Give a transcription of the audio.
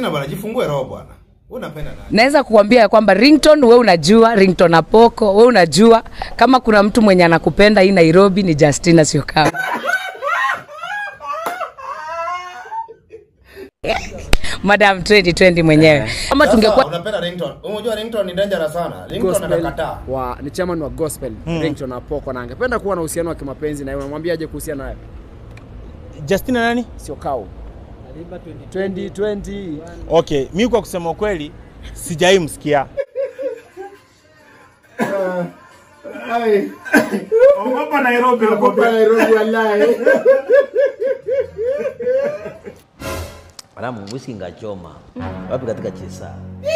Justina bwana, jifungue roho bwana. Wewe unapenda nani? naweza kukwambia ya kwamba rington we unajua rington apoko we unajua kama kuna mtu mwenye anakupenda hii nairobi ni justina siokawa madam 2020 mwenyewe kama Sasa, tungekuwa unapenda ringtone. Unajua ringtone ni dangerous sana. Ringtone Gospel anakataa. wa ni chairman wa gospel Ringtone Apoko na angependa kuwa na uhusiano wa kimapenzi na yeye unamwambiaje kuhusiana naye Justina nani? sio kau 2020 Okay, mi kwa kusema ukweli sijai msikia. Ogopa Nairobi Nairobi wallahi. Alamu whisky ngachoma wapi katika chesa